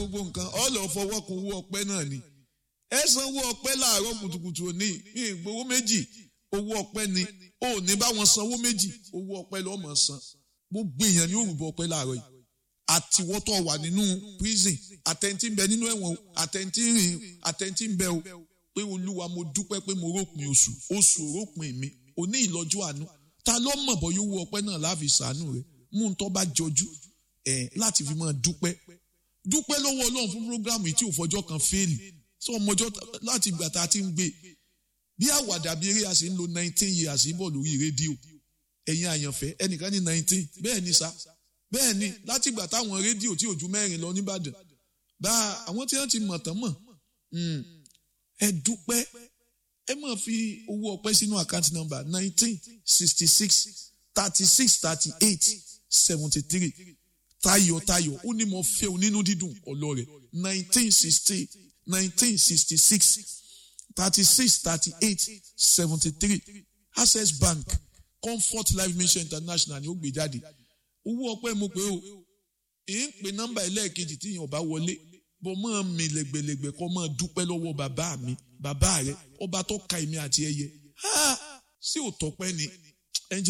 gbogbo nǹkan ọ lọ fọwọ́ kun owó ọpẹ́ náà ni ẹ san owó ọpẹ́ láàárọ̀ kùtùkùtù òní mi ìgbowó méjì owó ọpẹ́ ni ò ní bá wọn sanwó méjì owó ọpẹ́ lọ́ọ́ mọ̀ san gbogbo èèyàn ni ó rúbọ ọpẹ́ láàárọ̀ yìí àtiwọ́tọ̀ wà nínú prison àtẹ̀ntì ń bẹ nínú ẹ̀wọ̀n àtẹ̀ntì rìn àtẹ̀ntì ń bẹ o pé olúwa mo dúpẹ́ pé mo rópin oṣù oṣù rópin mi òní ìlọ́jọ́ àánú ta ló mọ̀ bọ́ yóò wú ọpẹ́ náà láàfin sàánú rẹ̀ mú un tó bá jọjú ẹ̀ láti fi máa dúpẹ́ dúpẹ́ lọ́wọ́ ọlọ́run fún programu yìí tí ò fọjọ́ kan fẹ́ẹ̀lì sọ ọmọjọ́ láti ìgbà tá a ti ń gbé bí àwàdà bí eré a sì ń lo nineteen years bọ̀ lórí rédíò ẹ̀yin àyànfẹ́ ẹnìkan ní nineteen bẹ́ẹ̀ ni sa bẹ́ẹ̀ ni láti ìgbà táwọn rédíò tí ò ju mẹ́rin lọ nìbàdàn bá àwọn tí wọ́n ti mọ̀ tán mọ̀ ẹ dúpẹ́ ẹ máa fi owó ọpẹ́ sínú àkáǹtì nọ́mbà nineteen sixty six thirty six thirty eight seventy three tayọ̀tayọ̀ ó ní mo fẹ́ o nínú dídùn ọlọ́rẹ̀ nineteen sixty nineteen sixty six thirty six thirty eight seventy three access bank comfort life mission international ni ó gbé jáde owó ọpẹ́ mo pé o èyí ń pe nọ́mbà ẹlẹ́ẹ̀kejì tí yẹn ò bá wọlé bọ́ máa mi lẹ́gbẹ̀lẹ́gbẹ̀ kọ́ máa dúpẹ́ lọ́wọ́ bàbá mi bàbá rẹ ọba tó ka èmi àti ẹyẹ sí òtọ́pẹ́ ni